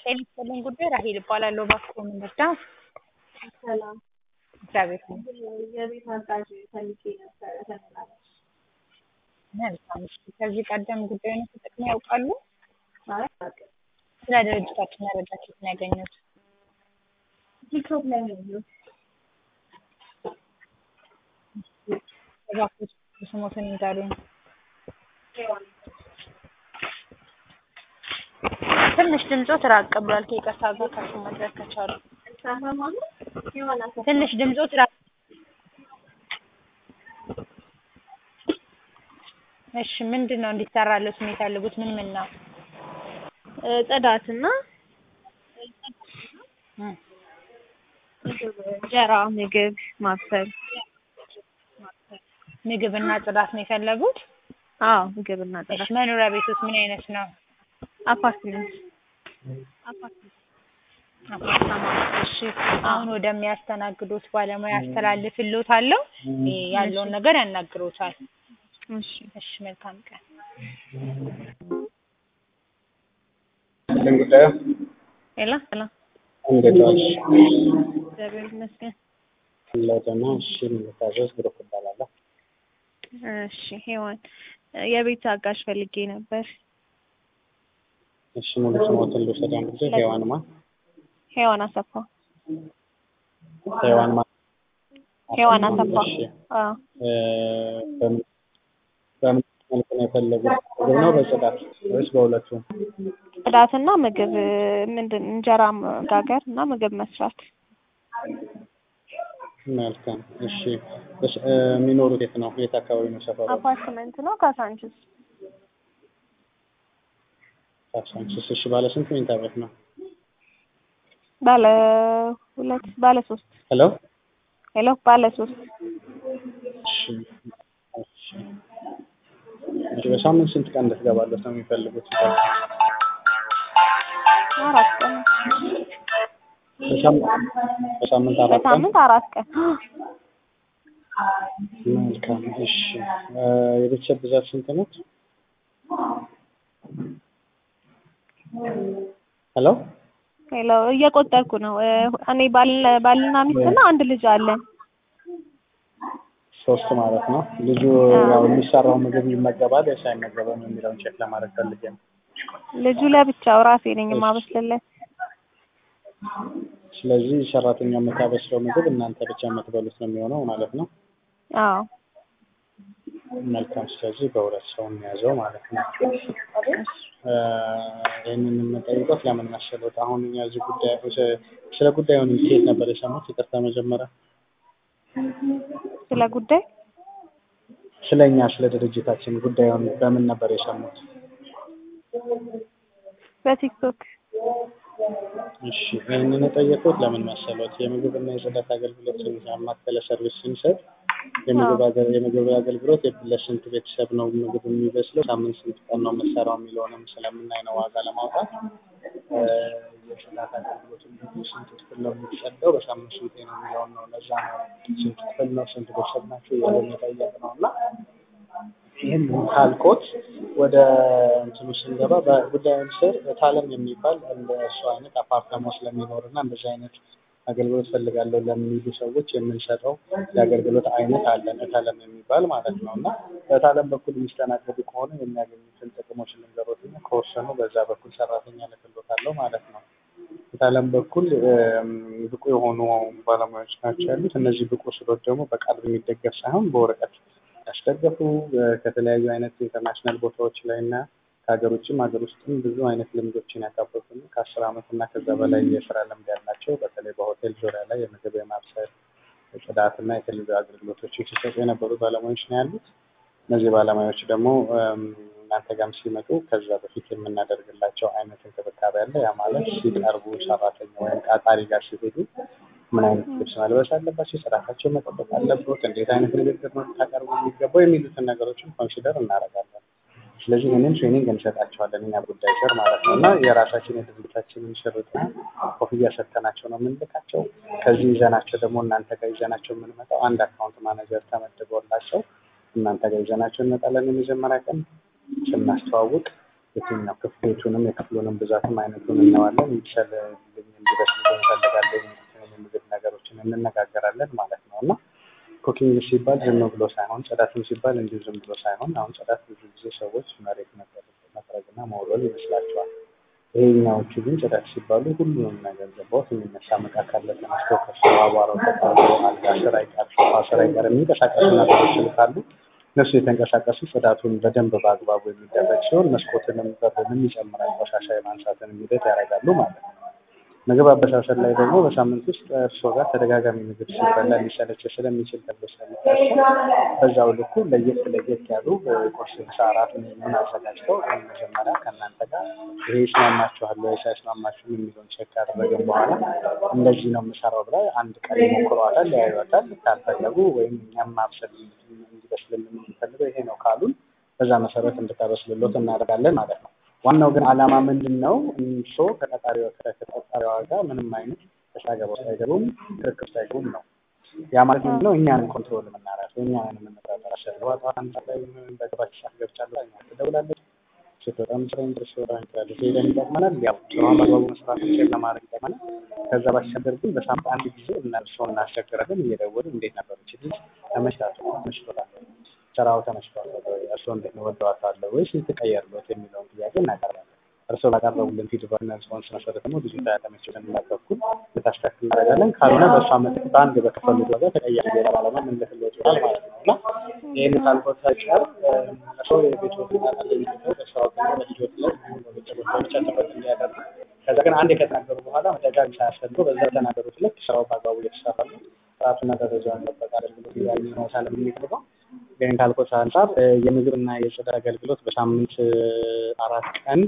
ጤና ይስጥልኝ ጉዳይ ራሔል እባላለሁ። እባክዎ ምን ልርዳ? ሰላም እግዚአብሔር ይመስገን። የቤት አጋዥ ፈልጌ ነበረ ተመላላሽ። መልካም እሺ። ከዚህ ቀደም ጉዳዩን ተጠቅመው ያውቃሉ? አይ አላውቅም። ስለ ድርጅታችን መረጃ ከየት ነው ያገኙት? ቲክቶክ ላይ ነው ያየሁት። እባክዎ ስሞትን ይንገሩኝ። ትንሽ ድምጾት ራቅ ብሏል። ከይቅርታ ጋር ከፍ ማድረግ ከቻሉ ሰማማሉ የሆነ ሰው ትንሽ ድምጾት ራቅ እሺ ምንድን ነው እንዲሰራለት የሚፈልጉት? ምን ምን ነው? ጽዳትና እም፣ እንጀራ፣ ምግብ ማብሰል። ምግብና ጽዳት ነው የፈለጉት? አዎ ምግብና እሺ ጽዳት። መኖሪያ ቤቶት ምን አይነት ነው? አፓርትመንት አፓርታማ። እሺ አሁን ወደሚያስተናግዱት ባለሙያ አስተላልፍልዎታለሁ። እ ያለውን ነገር ያናግሮታል። እሺ እሺ መልካም ቀን። ምን ጉዳዩ? ሌላ ሰላም እንዴት ዋልሽ? እግዚአብሔር ይመስገን። ለደህና። እሺ የምታዘዝ ብሩክ እባላለሁ። እሺ ሄዋን የቤት አጋዥ ፈልጌ ነበር። እሺ ሙሉ ስሞትን ልውሰድ አንድ ጊዜ። ሔዋን ማ ሄዋን አሰፋ ሔዋን ማ ሄዋን አሰፋ። እሺ አዎ እ በምን በምን መልኩ ነው የፈለጉት? ምግብ ነው በጽዳት ወይስ በሁለቱም? ጽዳትና ምግብ ምንድን እንጀራ መጋገር እና ምግብ መስራት። መልካም። እሺ እስ- እ የሚኖሩት የት ነው? የት አካባቢ ነው ሰፈሩ? አፓርትመንት ነው ካሳንችስ። ካሳንቺስ። እሺ ባለ ስንት መኝታ ቤት ነው? ባለ ሁለት ባለ ሶስት ሄሎ ሄሎ ባለ ሶስት እሺ እሺ እሺ በሳምንት ስንት ቀን እንድትገባለት ነው የሚፈልጉት? አራት ቀን በሳምንት በሳምንት አራት ቀን በሳምንት አራት ቀን መልካም እሺ እ የቤተሰብ ብዛት ስንት ነች? ሄሎ ሄሎ እየቆጠርኩ ነው እ እኔ ባል ባልና ሚስትና አንድ ልጅ አለን። ሶስት ማለት ነው። ልጁ ያው የሚሰራው ምግብ ይመገባል ወይስ አይመገበም የሚለውን ቼክ ለማድረግ ፈልጌ ነው። ልጁ ለብቻው ራሴ ነኝ የማበስልለት። ስለዚህ ሰራተኛ የምታበስለው ምግብ እናንተ ብቻ የምትበሉት ነው የሚሆነው ማለት ነው። አዎ መልካም። ስለዚህ በሁለት ሰው የሚያዘው ማለት ነው። እ ይህንን የምንጠይቀው ለምን መሰሎት? አሁን እኛ እዚህ ጉዳይ ስለ ጉዳዩን ከየት ነበር የሰሙት? ይቅርታ መጀመሪያ ስለ ጉዳይ ስለ እኛ ስለ ድርጅታችን ጉዳዩን በምን ነበር የሰሙት? በቲክቶክ እሺ ይህንን የጠየቁት ለምን መሰሎት? የምግብና የጽዳት አገልግሎት ያማከለ ሰርቪስ ስንሰጥ የምግብ አገ- የምግብ አገልግሎት ለስንት ቤተሰብ ነው ምግብ የሚበስለው፣ ሳምንት ስንት ቀን ነው የምትሰራው የሚለውንም ስለምናይ ነው ዋጋ ለማውጣት እ የጽዳት አገልግሎት እንግዲህ ስንት ክፍል ነው የሚጸዳው፣ በሳምንት ስንቴ ነው የሚለውን ነው። ለዛ ነው ስንት ክፍል ነው፣ ስንት ቤተሰብ ናቸው እያለን የጠየቅነው እና ይህን ካልኮት ወደ እንትኑ ስንገባ በጉዳዩን ስር እታለም የሚባል እንደ እሱ አይነት አፓርታማ ስለሚኖር እና እንደዚህ አይነት አገልግሎት ፈልጋለሁ ለሚሉ ሰዎች የምንሰጠው የአገልግሎት አይነት አለን እታለም የሚባል ማለት ነው እና በእታለም በኩል የሚስተናገዱ ከሆነ የሚያገኙትን ጥቅሞች ልንገሮት እና ከወሰኑ በዛ በኩል ሰራተኛ ልክሎታለሁ ማለት ነው። እታለም በኩል እም፣ ብቁ የሆኑ ባለሙያዎች ናቸው ያሉት። እነዚህ ብቁ ስሎች ደግሞ በቃል የሚደገፍ ሳይሆን በወረቀት ያስደገፉ እ ከተለያዩ አይነት ኢንተርናሽናል ቦታዎች ላይ እና ከሀገር ውጭም ሀገር ውስጥም ብዙ አይነት ልምዶችን ያካበቱ እና ከአስር ዓመት እና ከዛ በላይ የስራ ልምድ ያላቸው በተለይ በሆቴል ዙሪያ ላይ የምግብ የማብሰል የጽዳት እና የተለያዩ አገልግሎቶችን ሲሰጡ የነበሩ ባለሙያዎች ነው ያሉት። እነዚህ ባለሙያዎች ደግሞ እም፣ እናንተ ጋርም ሲመጡ ከዛ በፊት የምናደርግላቸው አይነት እንክብካቤ አለ። ያ ማለት ሲቀርቡ ሰራተኛ ወይም ቀጣሪ ጋር ሲሄዱ ምን አይነት ልብስ መልበስ አለባቸው፣ ጽዳታቸው መጠበቅ አለበት፣ እንዴት አይነት ንግግር ነው ልታቀርቡ የሚገባው የሚሉትን ነገሮችን ኮንሲደር እናደርጋለን። ስለዚህ ይህንን ትሬኒንግ እንሰጣቸዋለን እኛ ጉዳይ ስር ማለት ነው እና የራሳችን የድርጅታችንን ሽርጥና ኮፍያ ሰጥተናቸው ነው የምንልካቸው። ከዚህ ይዘናቸው ደግሞ እናንተ ጋር ይዘናቸው የምንመጣው አንድ አካውንት ማኔጀር ተመድቦላቸው እናንተ ጋር ይዘናቸው እንመጣለን። የመጀመሪያ ቀን ስናስተዋውቅ የትኛው ነው ክፍሎቹንም የክፍሉንም ብዛትም አይነቱን እናዋለን ይብሰልልኝ እንዲበስል እንፈልጋለን የምግብ ነገሮችን እንነጋገራለን ማለት ነው እና ኩኪንግ ሲባል ዝም ብሎ ሳይሆን ጽዳትም ሲባል እንዲሁ ዝም ብሎ ሳይሆን አሁን ጽዳት ብዙ ጊዜ ሰዎች መሬት መጥረግና መወልወል ይመስላቸዋል። ይሄኛዎቹ ግን ጽዳት ሲባሉ ሁሉንም ነገር ገባሁት የሚነሳ እቃ ካለ ተነስቶ ከሰው አቧራው ተጣርቶ አልጋ ስር አይቀር ሶፋ ስር አይቀር የሚንቀሳቀሱ ነገሮችን ካሉ እነሱ የተንቀሳቀሱ ጽዳቱን በደንብ በአግባቡ የሚደረግ ሲሆን መስኮትንም በርንም ይጨምራል ቆሻሻ የማንሳትን ሂደት ያደርጋሉ ማለት ነው። ምግብ አበሳሰል ላይ ደግሞ በሳምንት ውስጥ እርስዎ ጋር ተደጋጋሚ ምግብ ሲበላ ሊሰለች ስለሚችል ተብሎ ስለሚታሰብ በዛው ልኩ ለየት ለየት ያሉ ቁርስ፣ ምሳ፣ እራት ምን አዘጋጅተው መጀመሪያ ከእናንተ ጋር ይሄ ይስማማችኋል ወይስ አይስማማችሁም የሚለውን ቼክ ካደረግን በኋላ እንደዚህ ነው የምሰራው ብላ አንድ ቀን ይሞክሯታል፣ ያዩታል። ካልፈለጉ ወይም እኛም ማብሰል እንዲበስልልን የምንፈልገው ይሄ ነው ካሉን በዛ መሰረት እንድታበስልሎት እናደርጋለን ማለት ነው። ዋናው ግን ዓላማ ምንድን ነው? ሰው ከተቀጣሪዋ ከተቀጣሪዋ ጋር ምንም አይነት ተሳገበው ሳይገቡም ክርክር ሳይገቡም ነው። ያ ማለት ምንድን ነው? እኛንን ኮንትሮል የምናደርገው እኛንን የምንቆጣጠር አሸርዋ ጠዋት አንድ ሰዓት ላይ በገባች ሰዓት ገብቻለሁ እኛ ትደውላለች። ስትወጣም ስራ ኢንትረስት ወራ እንችላለች። ይሄ ደግሞ ይጠቅመናል። ያው ስራውን በአግባቡ መስራት ቼክ ለማድረግ ይጠቅመናል። ከዛ ባሻገር ግን በሳምንት አንድ ጊዜ እነርሱን እናስቸግራለን። እየደወልን እንዴት ነበሩ ችግር ተመችታቱ ተመችቶታል ስራው ተመችቷል ወይ እርስዎ እንዴት ነው ወደዋታለ ወይስ የተቀየርሎት የሚለውን ጥያቄ እናቀርባለን። እርስዎ ባቀረቡልን ፊድባክ እና ሪስፖንስ መሰረት ደግሞ ብዙ ያልተመቸን በኩል ልታስተካክል እናደርጋለን። ካልሆነ በእሷ ምትክ በአንድ በከፈሉት ዋጋ ተቀያሪ ሌላ ባለሙያ ልንልክልዎት ይሆናል ማለት ነው እና ይህን ካልኮት አይቀር እርስዎ የቤትዎት ጣጣል የሚገኘው በስራው ቀን በልጆት ላይ በቤተሰቦች ብቻ ትኩረት እንዲያደርጉ ከዛ ግን አንድ ከተናገሩ በኋላ መደጋገም ሳያስፈልገው በዛ የተናገሩት ልክ ስራው በአግባቡ እየተሰራ ነው ጥራቱና ደረጃውን ጠበቀ አገልግሎት እያገኙ ነው ሳለ የሚፈልገው ግን ካልኮት አንጻር የምግብና የጽዳት አገልግሎት በሳምንት አራት ቀን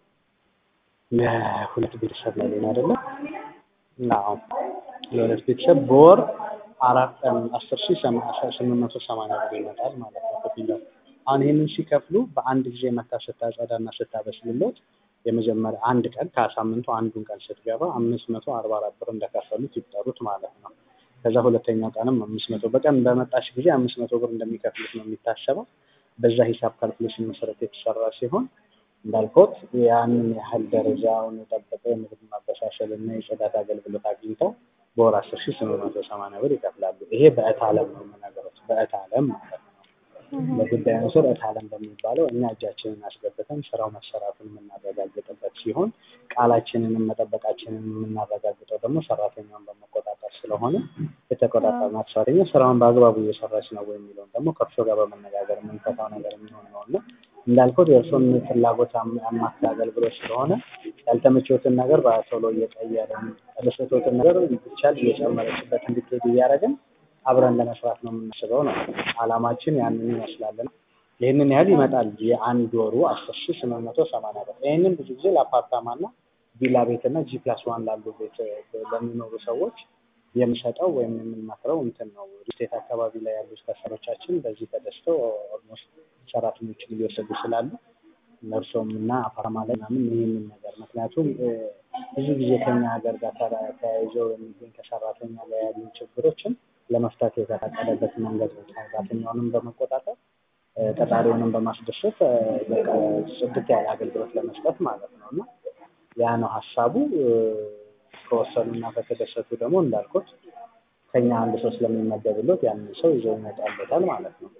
ለሁለት ቤተሰብ ላይ ሌላ አይደለም እና ለሁለት ቤተሰብ በወር አራት ቀን አስር ሺህ ስምንት መቶ ሰማንያ ብር ይመጣል ማለት ነው ክፍያው። አሁን ይህንን ሲከፍሉ በአንድ ጊዜ መታ ስታጸዳና ስታበስልሎት የመጀመሪያ አንድ ቀን ከሳምንቱ አንዱን ቀን ስትገባ አምስት መቶ አርባ አራት ብር እንደከፈሉት ይጠሩት ማለት ነው። ከዛ ሁለተኛው ቀንም አምስት መቶ በቀን በመጣሽ ጊዜ አምስት መቶ ብር እንደሚከፍሉት ነው የሚታሰበው። በዛ ሂሳብ ካልኩሌሽን መሰረት የተሰራ ሲሆን እንዳልኩት ያንን ያህል ደረጃውን የጠበቀ የምግብ ማበሳሰል እና የጽዳት አገልግሎት አግኝተው በወር አስር ሺህ ስምንት መቶ ሰማንያ ብር ይከፍላሉ። ይሄ በእት አለም ነው የምነግሮት፣ በእት አለም ማለት ነው። በጉዳዩ ስር እት አለም በሚባለው እኛ እጃችንን አስገብተን ስራው መሰራቱን የምናረጋግጥበት ሲሆን ቃላችንንም መጠበቃችንን የምናረጋግጠው ደግሞ ሰራተኛውን በመቆጣጠር ስለሆነ የተቆጣጠርናት ሰራተኛ ስራውን በአግባቡ እየሰራች ነው የሚለውን ደግሞ ከእርሶ ጋር በመነጋገር የምንፈታው ነገር የሚሆን ነው እና እንዳልኩት የእርሶን ፍላጎት አማካ አገልግሎት ስለሆነ ያልተመቸዎትን ነገር በቶሎ እየቀየርን ያልተመቸዎትን ነገር ብቻል እየጨመረችበት እንድትሄድ እያደረግን አብረን ለመስራት ነው የምናስበው ነው አላማችን ያንን ይመስላል። ይህንን ያህል ይመጣል የአንድ ወሩ አስር ሺህ ስምንት መቶ ሰማንያ ብር። ይህንን ብዙ ጊዜ ለአፓርታማና ቪላ ቤትና ጂ ፕላስ ዋን ላሉ ቤት ለሚኖሩ ሰዎች የምሰጠው ወይም የምንመክረው እንትን ነው። ሪስቴት አካባቢ ላይ ያሉ ከስተመሮቻችን በዚህ ተደስተው ኦልሞስት ሰራተኞችን እየወሰዱ ስላሉ እነርሶም እና አፓርታማ ላይ ምናምን ይህንን ነገር ምክንያቱም ብዙ ጊዜ ከኛ ሀገር ጋር ተያይዘው የሚገኝ ከሰራተኛ ላይ ያሉ ችግሮችን ለመፍታት የተፈቀደበት መንገድ ነው። ሰራተኛውንም በመቆጣጠር ቀጣሪውንም በማስደሰት በቃ ጽድት ያለ አገልግሎት ለመስጠት ማለት ነው እና ያ ነው ሀሳቡ። ከወሰኑና ከተደሰቱ ደግሞ እንዳልኩት ከኛ አንድ ሰው ስለሚመደብለት ያንን ሰው ይዘው ይመጣበታል ማለት ነው።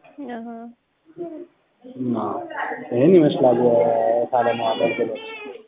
ይህን ይመስላል የታለማው አገልግሎት።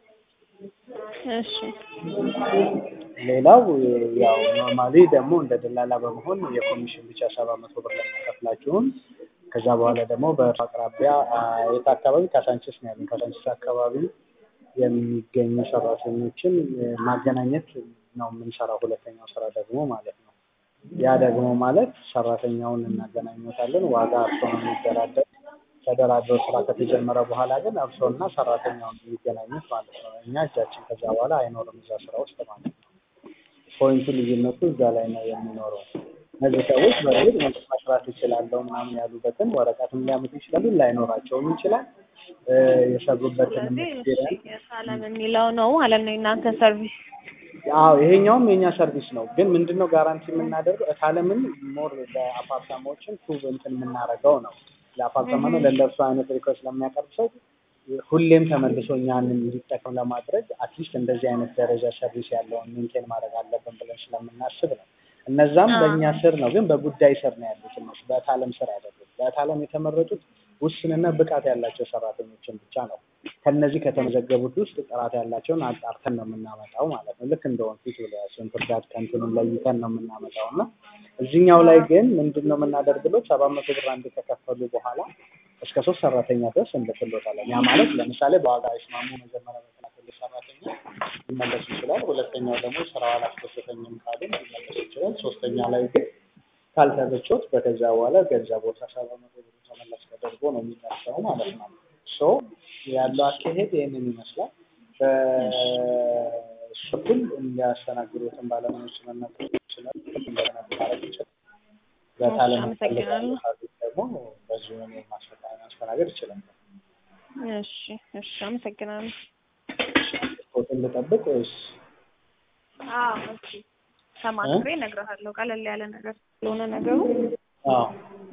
እሺ ሌላው ያው ኖርማሊ ደግሞ እንደ ደላላ በመሆን የኮሚሽን ብቻ ሰባ መቶ ብር ለሚከፍላችሁን ከዛ በኋላ ደግሞ በአቅራቢያ የት አካባቢ ካሳንችስ ነው ያለን። ካሳንችስ አካባቢ የሚገኙ ሰራተኞችን ማገናኘት ነው የምንሰራው። ሁለተኛው ስራ ደግሞ ማለት ነው። ያ ደግሞ ማለት ሰራተኛውን እናገናኘታለን። ዋጋ እርሶ ነው የሚደራደር። ተደራድረው ስራ ከተጀመረ በኋላ ግን እርሶና ሰራተኛውን የሚገናኙት ማለት ነው። እኛ እጃችን ከዛ በኋላ አይኖርም እዛ ስራ ውስጥ ማለት ነው። ፖይንቱ ልዩነቱ እዛ ላይ ነው የሚኖረው። እነዚህ ሰዎች በእርግጥ መስራት ይችላለሁ ምናምን ያሉበትን ወረቀትም ሊያመጡ ይችላሉ፣ ላይኖራቸውም ይችላል። የሰሩበትን ሳለም የሚለው ነው ማለት ነው የእናንተ ሰርቪስ። አዎ ይሄኛውም የኛ ሰርቪስ ነው። ግን ምንድነው ጋራንቲ የምናደርገው እታለምን ሞር ለአፓርታማዎችን ፕሩቭ እንትን የምናደርገው ነው። ለአፓርታማ ነው ለእንደርሱ አይነት ሪኮርድ ስለሚያቀርብ ሰው ሁሌም ተመልሶ እኛን እንዲጠቀም ለማድረግ አትሊስት እንደዚህ አይነት ደረጃ ሰርቪስ ያለውን ሜንቴን ማድረግ አለብን ብለን ስለምናስብ ነው። እነዛም በእኛ ስር ነው፣ ግን በጉዳይ ስር ነው ያሉት እነሱ በእታለም ስር አይደሉም። በእታለም የተመረጡት ውስንና ብቃት ያላቸው ሰራተኞችን ብቻ ነው። ከነዚህ ከተመዘገቡት ውስጥ ጥራት ያላቸውን አጣርተን ነው የምናመጣው ማለት ነው። ልክ እንደ ወንፊት ብለያቸውን ፍርዳት ከንትኑን ለይተን ነው የምናመጣው እና እዚህኛው ላይ ግን ምንድን ነው የምናደርግሎት ሰባት መቶ ብር አንድ ከከፈሉ በኋላ እስከ ሶስት ሰራተኛ ድረስ እንልክሎታለን። ያ ማለት ለምሳሌ በዋጋ ይስማሙ መጀመሪያ በተላከልት ሰራተኛ ሊመለስ ይችላል። ሁለተኛው ደግሞ ስራው አላስደሰተኝም ካሉ ሊመለስ ይችላል። ሶስተኛ ላይ ግን ካልተመቾት በከዛ በኋላ ገንዘቦት ሰባት መቶ ብር ተመላሽ ተደርጎ ነው የሚነሳው ማለት ነው። ሶ ያለው አካሄድ ይህንን ይመስላል። በእሱ በኩል እንዲያስተናግዱትን ባለሙያዎች መመልከት ይችላል። እንደገና ማድረግ ይችላል። በታለም አመሰግናለሁ። ደግሞ በዚሁ ማስተናገድ ይችላል። እሺ እሺ አመሰግናለሁ። ሆቴል ልጠብቅ ወይስ አዎ እሺ ተማክሬ እነግርሃለሁ። ቀለል ያለ ነገር ስለሆነ ነገሩ አዎ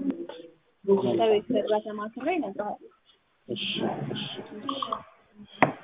ከቤተሰብ ጋር ተማክሬ እነግርሃለሁ። እሺ እሺ